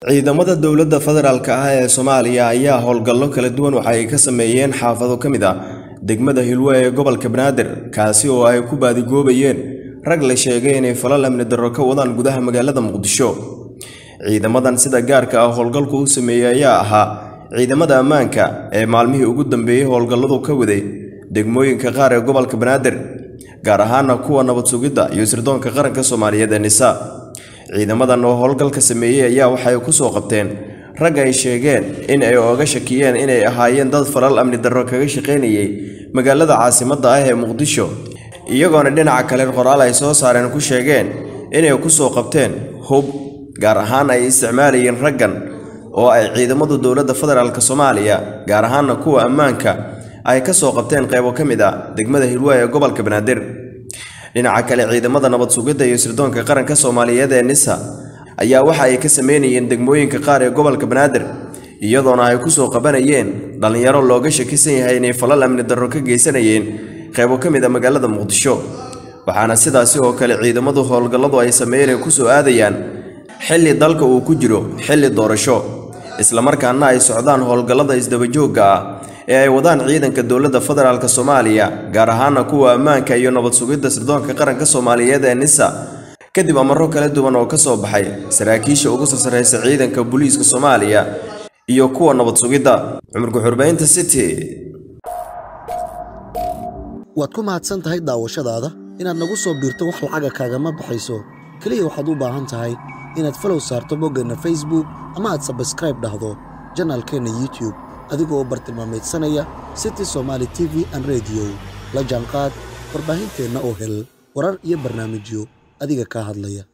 ciidamada dowladda federaalk ah ee soomaaliya ayaa howlgallo kala duwan waxa ay ka sameeyeen xaafado ka mid ah degmada hilwe ee gobolka banaadir kaasi oo ay ku baadigoobayeen rag la sheegay inay falal amni darro ka wadaan gudaha magaalada muqdisho ciidamadan sida gaarka ah howlgalku u sameeyey ayaa ahaa ciidamada ammaanka ee maalmihii ugu dambeeyey howlgalladu ka waday degmooyinka qaar ee gobolka banaadir gaar ahaana kuwa nabad sugidda iyo sirdoonka qaranka soomaaliyeed ee nisa ciidamadan oo howlgalka sameeyey ayaa waxay ku soo qabteen rag ay sheegeen in ay oga shakiyeen inay ahaayeen dad falal amni darro kaga shaqaynayay magaalada caasimadda ah ee muqdisho iyagoona dhinaca kale qoraal ay soo saareen ku sheegeen inay ku soo qabteen hub gaar ahaan ay isticmaalayeen raggan oo ay ciidamadu dowladda federaalk soomaaliya gaar ahaana kuwa ammaanka ay ka soo qabteen qaybo ka mid ah degmada hilwe ee gobolka banaadir dhinaca kale ciidamada nabad sugidda iyo sirdoonka qaranka soomaaliyeed ee nisa ayaa waxa ay ka sameynayeen degmooyinka qaar ee gobolka banaadir iyadoona ay kusoo qabanayeen dhallinyaro looga shakisan yahay inay falal amni darro ka geysanayeen qaybo ka mid a magaalada muqdisho waxaana sidaasi oo kale ciidamadu howlgalladu ay sameeyeen kusoo aadayaan xilli dalka uu ku jiro xilli doorasho islamarkaana ay socdaan howlgallada isdabajoogga ah ee ay wadaan ciidanka dowladda federaalk soomaaliya gaar ahaana kuwa ammaanka iyo nabad sugidda sirdoonka qaranka soomaaliyeed ee nisa kadib amarro kala duwan oo ka soo baxay saraakiisha ugu sarsaraysa ciidanka booliiska soomaaliya iyo kuwa nabad sugidda cumurka xurbaynta city waad ku mahadsan tahay daawashadaada inaad nagu soo biirto wax lacaga kaagama baxayso keliya waxaad u baahan tahay inaad falow saarto boggeenna facebook ama aad sabskraib dhahdo janaalkeenna youtube adigoo u bartilmaamaydsanaya city somaali t v an rediyo la jaanqaad warbaahinteenna oo hel warar iyo barnaamijyo adiga kaa hadlaya